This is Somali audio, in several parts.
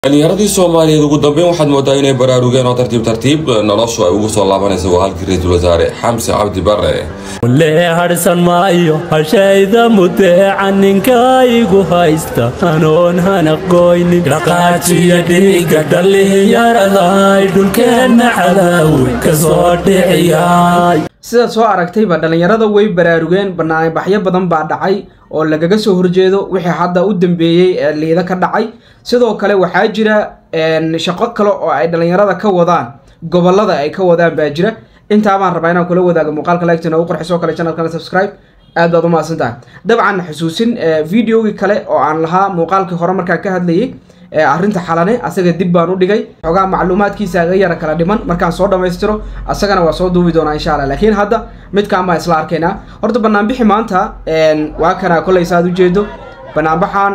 dhalinyaradii soomaaliyeed ugu dambeyn waxaad moodaa inay baraarugeen oo tartiib tartiib noloshu ay ugu soo laabanaysa waa halkii ra-iisul wasaare xamse cabdi bare lee hadhsan maayo hashayda mudeeca ninkaygu haysta anoon hanaqoynin dhaqaajiya dhiiga dhallinyaraday dhulkeenna cadaawe ka soo dhiciyay sidaad soo aragtayba dhallinyarada way baraarugeen banaanbaxyo badan baa dhacay oo lagaga soo horjeedo wixii hadda u dambeeyey ee liida ka dhacay sidoo kale waxaa jira shaqo kale oo ay dhallinyarada ka wadaan gobolada ay ka wadaan baa jira intaa baan rabaa inaan kula wadaago muuqaalka lagtina ugu qorxisoo kale channelkana subscribe aad baad u mahadsan tahay dabcan xusuusin videogii kale oo aan lahaa muuqaalkii hore markaan ka hadlayay arrinta xalane asaga dib baan u dhigay xoogaa macluumaadkiisa aga yara kala dhiman markaan soo dhammaystiro asagana waa soo duubi doonaa insha allah laakiin hadda midkaan baan isla arkaynaa horta banaanbixi maanta waa kanaa kollay saaad ujeedo banaanbaxan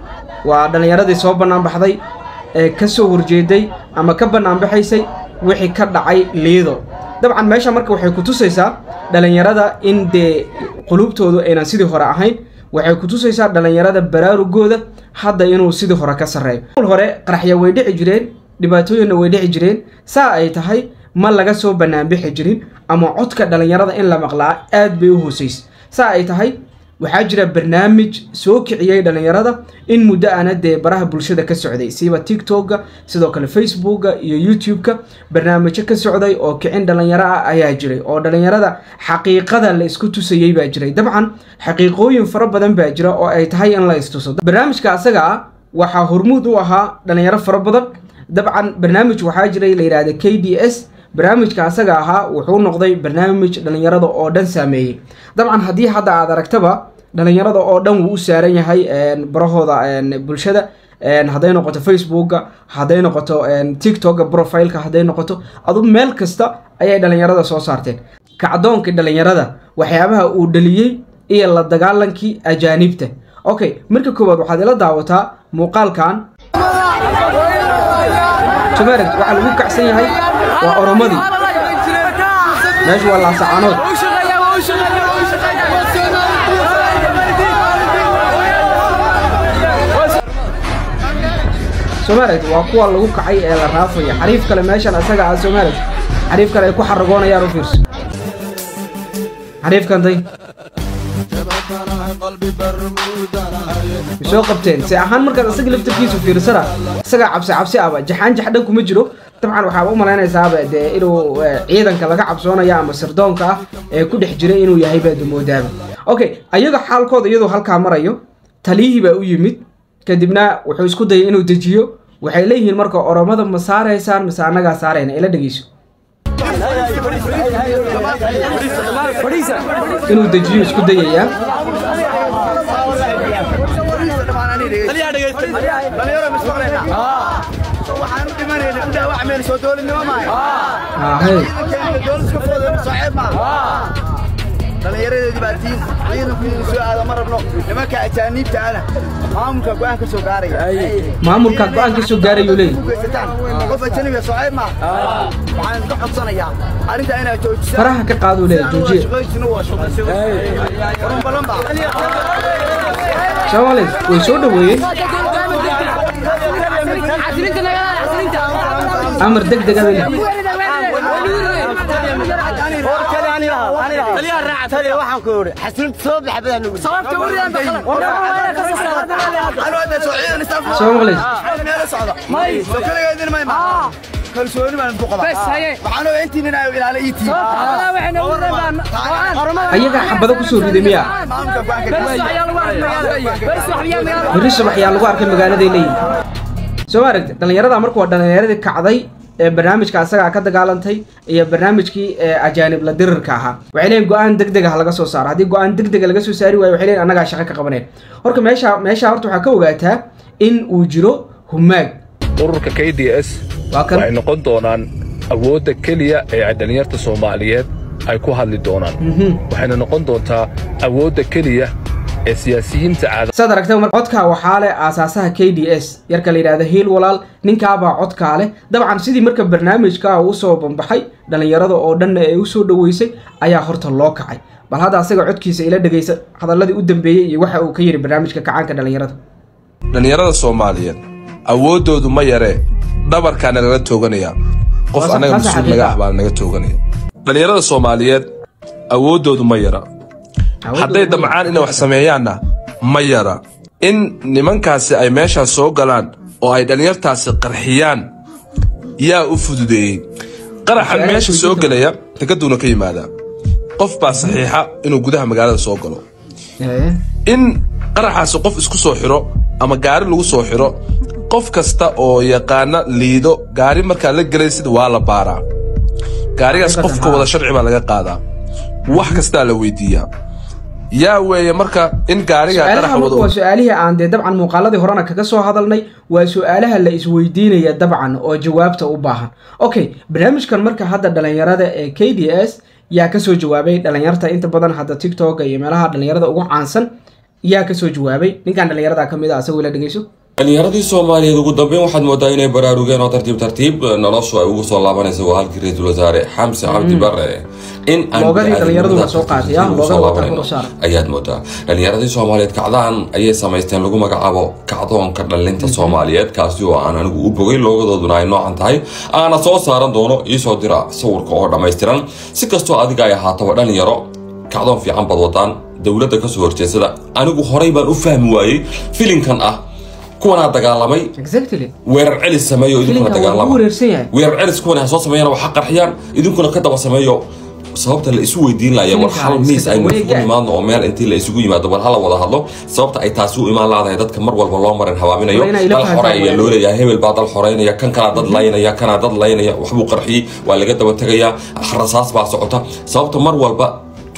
waa dhallinyaradii soo banaanbaxday ee ka soo horjeeday ama ka banaanbaxaysay wixii ka dhacay liido dabcan meesha marka waxay ku tusaysaa dhallinyarada in dee qulubtoodu aynan sidii hore ahayn waxay ku tusaysaa dhallinyarada baraarugooda hadda inuu sidii hore ka sarreeyo hore qaraxya way dhici jireen dhibaatooyinna way dhici jireen saa ay tahay ma laga soo banaanbixi jirin ama codka dhallinyarada in la maqlaa aad bay u hoosaysa saa ay tahay waxaa jira barnaamij soo kiciyey dhallinyarada in muddo ana dee baraha bulshada ka socday siba tiktok-ga sidoo kale facebookga iyo youtube-ka barnaamijyo ka socday oo kicin dhallinyaro ah ayaa jiray oo dhallinyarada xaqiiqada la isku tusayey baa jiray dabcan xaqiiqooyin fara badan baa jira oo ay tahay in la istuso barnaamijka asaga ah waxaa hormuud u ahaa dhallinyaro fara badan dabcan barnaamij waxaa jiray la yidhahda k d s barnaamijka asaga ahaa wuxuu noqday barnaamij dhallinyarada oo dhan saameeyey dabcan haddii hadda aad aragtaba dhallinyarada oo dhan wuu u saaran yahay barahooda bulshada hadday noqoto facebookga hadday noqoto tiktok-ga profileka hadday noqoto adu meel kasta ayay dhallinyarada soo saarteen kacdoonkii dhallinyarada waxyaabaha uu dhaliyey iyo la dagaalankii ajaanibta okay marka koowaad waxaad ila daawataa muuqaalkan somaarad waxaa lagu kacsan yahay waa oromadii meeshu waa laasacanood somaarad waa kuwa lagu kacay ee la raafaya xariif kale meeshan asaga ah somaarad xariif kale ay ku xaragoonayaan u fiirso xariifkantay soo qabteen se ahaan markaad isaga laftarkiisu fiirsana isagaa cabsi cabsi aba jaxaan jaxdhan kuma jiro dabcan waxaaba u malaynaysaaba dee inuu ciidanka laga cabsoonaya ama sirdoonka ah ee ku dhex jiray inuu yahay baad moodaaba okay ayaga xaalkooda iyadoo halkaa marayo taliyihii baa u yimid kadibna wuxuu isku dayay inuu dejiyo waxay leeyihiin marka oromada ma saaraysaan mise annagaa saarayna ila dhegeyso inuu dejiyo isku dayayaa dhallinyaradeedii baa tiin ciidanku soo aada ma rabno nimanka ajaaniibta ana maamulka go-aan ka soo gaaraya maamulka go-aan ka soo gaarayuu leeyahy geysataan qof ajanibiga sooceeb ma waxaan ka codsanayaa arrintaa inaad joojisaan faraha ka qaaduu leeyahy joojiye shaqooyinsina waa shaqo balan baa soomaaliya way soo dhaweeyeen amar deg dega bay leeyihin kalsooni baan ku qabaa waxaan oo intiin inaa ilaala ii tii ayagaa xabado kusoo riday miya maamulka go-aanka berri subax ayaa lagu arkay magaaladay leeyihin soo ma aragta dhallinyarada marka waa dhallinyaradii kacday ee barnaamijka asagaa ka dagaalantay iyo barnaamijkii ajaanib la dirirka ahaa waxay leeyihin go-aan deg deg ah laga soo saaro haddii go-aan deg dega laga soo saari waayo waxay leeyihin annagaa shaqo ka qabaneen horka meesha meesha horta waxaa ka ogaataa in uu jiro humaag ururka k d s waa kan waxay noqon doonaan awoodda keliya ee ay dhallinyarta soomaaliyeed ay ku hadli doonaan waxayna noqon doontaa awoodda keliya ee siyaasiyiinta caada saad aragta mar codkaa waxaa leh aasaasaha k d s yarka la yidhahda hiil walaal ninkaabaa codkaa leh dabcan sidii marka barnaamijka uu soo bambaxay dhallinyarada oo dhanna ee usoo dhoweysay ayaa horta loo kacay bal hadda asaga codkiisa ila dhegaysa hadalladii u dambeeyey iyo waxa uu ka yidhi barnaamijka kacaanka dhallinyarada dhallinyarada soomaaliyeed awooddoodu ma yaree dhabarkaana lala tooganaya qof Taas- annaga taas mas-uul xaqiiqa. naga ah baa naga tooganaya dhallinyarada soomaaliyeed awooddoodu ma yara hadday damcaan inay wax sameeyaanna ma yara in nimankaasi ay meeshaas soo galaan oo ay dhallinyartaasi qarxiyaan yaa u fududeeyey qaraxan Su'aalaha meesha soo weydiinta- gelaya takaduuna ka yimaadaa qof baa saxiixa inuu gudaha magaalada soo galo Eh, in qaraxaasi qof isku soo xiro ama gaari lagu soo xiro qof kasta oo yaqaana liido gaari markaa la gelaysid waa la baaraa gaarigaas Xaqiiqatan, qofka haa. wada sharci baa laga qaadaa wax kastaa la weydiiyaa yaa weeye marka in gaariga su-aalaha qaraxa marka waa wada su-aalihii aan dee dabcan muuqaaladii horena kaga soo hadalnay waa su-aalaha la isweydiinaya dabcan oo jawaabta u baahan okay barnaamijkan marka hadda dhalinyarada ee k d s yaa kasoo jawaabay dhalinyarta inta badan hadda tiktok iyo meelaha dhalinyarada ugu caansan yaa kasoo jawaabay ninkan dhalinyarada kamid a asagoo la dhegeyso dhalinyaradii soomaaliyeed ugu dambeyn waxaad moodaa inay baraarugeen oo tartiib tartiib noloshu ay ugu soo laabanayso waa halkii ra-iisul wasaare xamse cabdi bare in aan Loogadii dhalinyaradu bini'aadamnimada waa soo qaatay, tartiib ah, ugu soo loogada waa laabanayno kor u saaran. ayaad moodaa dhalinyaradii soomaaliyeed kacdaan ayay samaysteen lagu magacaabo kacdoonka dhalinta soomaaliyeed kaasi oo aan anigu u bogay loogadooduna ay noocan tahay aana soo saaran doono iisoo dira sawirka oo dhammaystiran si kastoo adiga ay ahaataba dhalinyaro kacdoon fiican bad wadaan dowladda kasoo horjeedsada anigu horay baan u fahmi waayey filinkan ah kuwanaa dagaalamay exactly weerar celis sameeyo idinkuna filinkan waa lagu dagaalama wareersan yahay weerar celis kuwan ha soo sameeyaan waxa qarxiyaan idinkuna ka daba sameeyo sababta la isu weydiin laaya war Filimka hal iska miis aynu wareega. isugu imaadno oo meel intii la isugu yimaado war hala wada hadlo sababta ay taasi u imaan laadahay dadka mar walba loo marin habaaminayo Waa inay la dal fahantaan xoreeya weeyaan. loo leeyahay hebel baa dal xoreynaya kan kalaa dad laynaya kanaa dad laynaya waxbuu qarxiyey waa laga daba tegayaa rasaas baa socota sababta mar walba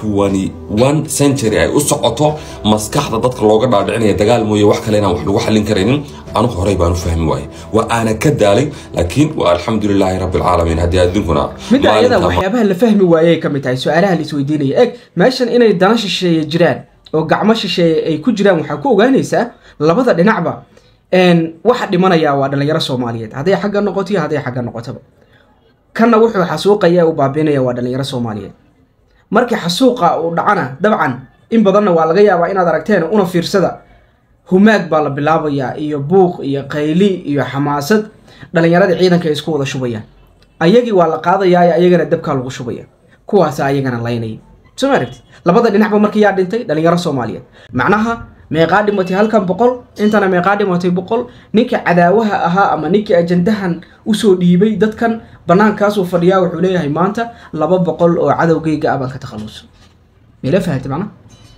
21 century ay u socoto maskaxda dadka looga dhaadhicinaya dagaal mooye wax kale inaan wax lagu xallin karaynin anigu horey baan u fahmi waayey waa aana ka daalay laakiin waa alxamdulilaahi rabbi alcaalamiin haddii adinkuna midda ayada maalinta- waxyaabaha la fahmi waayey ka mid tahay su-aalaha la isweydiinaya eg meeshan inay dana shisheeye jiraan oo gacmo shisheeye ay ku jiraan waxaa ku ogaanaysaa labada dhinacba een, waxa dhimanaya waa dhalinyaro soomaaliyeed hadday xagga noqoto iyo hadday xagga noqotaba kanna wuxuu xasuuqaya u baabiinaya waa dhalinyaro soomaaliyeed markii xasuuqa uu dhacana dabcan in badanna waa laga yaabaa inaad aragteen una fiirsada humaag baa la bilaabayaa iyo buuq iyo qayli iyo xamaasad dhalinyarada ciidanka ay isku wada shubayaan ayagii waa la qaadayaa ayagana dabkaa lagu shubaya kuwaasa ayagana laynaya soo ma aragti labada dhinacba marka yaa dhintay dhalinyaro soomaaliyeed macnaha meeqaa dhimatay halkan boqol intana meeqaa dhimatay boqol ninka cadaawaha ahaa ama ninkii ajandahan usoo dhiibay dadkan banaankaasuu fadhiyaa wuxuu leeyahay maanta laba boqol oo cadowgayga ah baan ka takhaluso meela fahamtay macnaha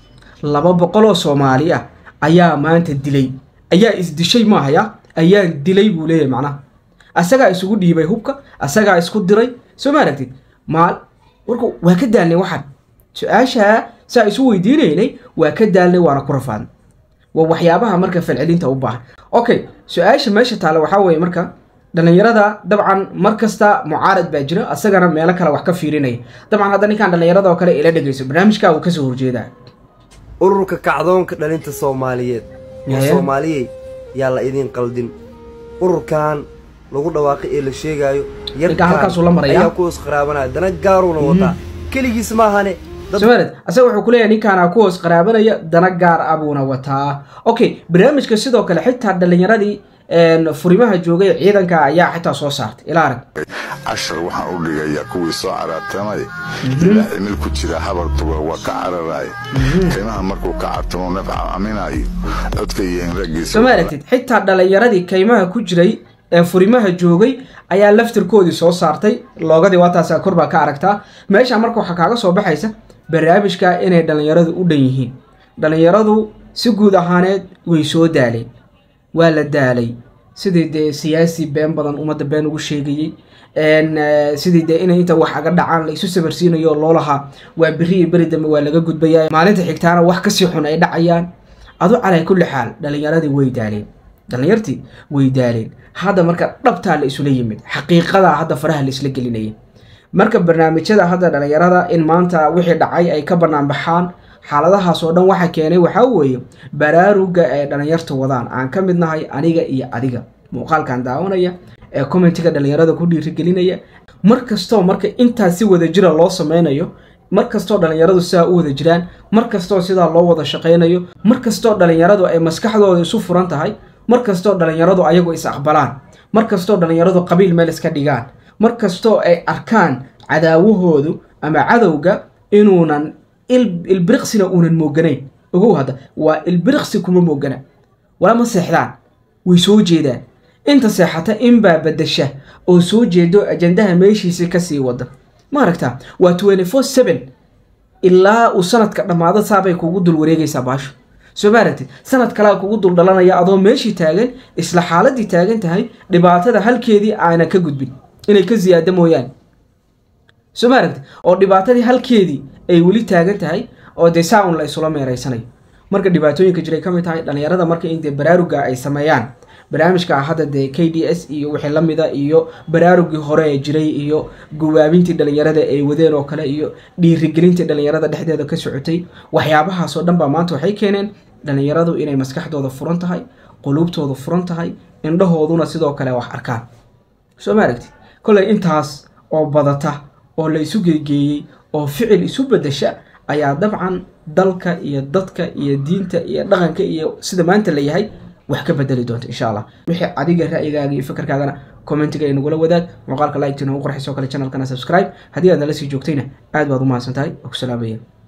laba boqol oo soomaali ah ayaa maanta dilay ayaa isdishay maahaya ayaan dilay buu leeyahay macnaha asagaa isugu dhiibay hubka asagaa isku diray soo ma aragtid maal warku waa ka daalnay waxaan su-aashaa saa isu weydiinaynay waa ka daalnay waana ku rafaadnay waa waxyaabaha marka falcelinta u baahan okay su-aasha meesha taale waxaa weeye marka dhalinyarada dabcan mar kasta mucaarad baa jira asagana meelo kale wax ka fiirinaya dabcan hadda ninkaan dhalinyarada oo kale ila dhegeyso barnaamijkaa uu kasoo horjeedaa ururka kacdoonka dhalinta soomaaliyeed oo Yaya. soomaaliyey yaa la idin qaldin ururkan lagu dhawaaqay ee la sheegaayo Ninka halkaasuu la marayaa. ayaa ku isqaraabanaya dana gaaruuna wataa keligiis maahane dad somared asaga wuxuu ku leeyahay ninkaana ku hoos qaraabanaya dana gaar ah buuna wataa okay barnaamijka sidoo kale xitaa dhalinyaradii een, furimaha joogay ciidanka ayaa xitaa soo saartay ilaa arag cashar waxaan u dhigayaa kuwii soo caraatamay ilaa cimil ku jira habartuba waa ka cararaya qiimaha markuu ka cartamo nafca aminayo codka yihiin raggiisa soo ma aragtid xitaa dhalinyaradii kaymaha ku jiray ee furimaha joogay ayaa laftirkoodii soo saartay loogadii waataasaa kor baa ka aragtaa meesha marka waxaa kaaga soo baxaysa barnaamijka inay dhalinyaradu u dhan yihiin dhalinyaradu si guud ahaaneed way soo daaleen waa la daalay sidii dee siyaasi been badan ummadda been ugu sheegayey een, eh, sidii dee inay inta wax aga dhacaan la isu sabarsiinayo oo loo lahaa waa beri iyo beri dambe waa laga gudbaya maalinta xigtaana wax kasii xun ay dhacayaan adu calaa kulli xaal dhalinyaradii way daaleen dhalinyartii way daaleen hadda marka dhabtaa la isula yimid xaqiiqadaa hadda faraha la isla gelinaya marka barnaamijyada hadda dhalinyarada in maanta wixii dhacay ay ka bannaan baxaan xaaladahaas oo dhan waxa keenay waxaa weeye baraaruga ay dhalinyarta wadaan aan ka mid nahay aniga iyo adiga muuqaalkan daawanaya ee commentiga dhalinyarada ku dhiirigelinaya mar kastoo marka intaas si wada jira loo sameynayo mar kastoo dhalinyaradu sidaa u wada jiraan mar kastoo sidaa loo wada shaqaynayo mar kastoo dhalinyaradu ay maskaxdooda isu furan tahay mar kastoo dhallinyaradu ayagu is aqbalaan mar kastoo dhallinyaradu qabiil meel iska dhigaan mar kastoo ay arkaan cadaawahoodu ama cadowga inuunan ilbiriqsina uunan mooganayn ogow hadda waa ilbiriqsi kuma moogana walama seexdaan way soo jeedaan inta seexata inbaa bedesha oo soo jeedo ajandaha meeshiisi kasii wada ma aragtaa waa twenty four seven ilaa uu sanadka dhammaado saabay kugu dul wareegaysaa baasho soo ma aragtid sanad kalea kugu dul dhalanaya adoo meeshii taagan isla xaaladii taagan tahay dhibaatada halkeedii aana ka gudbin inay ka ziyaado mooyaane soo ma aragtid oo dhibaatadii halkeedii ay weli taagan tahay oo dee saa un la isula meereysanayo marka dhibaatooyinka jiray ka mid tahay dhallinyarada marka in dee baraaruga ay sameeyaan barnaamijka hadda dee k d s iyo wixii la mida iyo baraarugii hore ee jiray iyo guwaabintii dhallinyarada ay wadeen oo kale iyo dhiirigelintii dhallinyarada dhexdeeda ka socotay waxyaabahaasoo dhan baa maanta waxay keeneen dhallinyaradu inay maskaxdooda furan tahay quluubtooda furan tahay indhahooduna sidoo kale wax arkaan soo ma aragti kolley intaas oo badata oo la isu geegeeyey oo ficil isu bedesha ayaa dabcan dalka iyo dadka iyo diinta iyo dhaqanka iyo sida maanta la yahay wax ka bedeli doonta insha allah wixii adiga ra'yigaaga iyo fikirkaagana commentiga ay nagula wadaag muuqaalka like tina u qorxisoo kale channelkana subscribe haddii aad nala sii joogtayna aad baad u mahadsan tahay oo ku salaamaya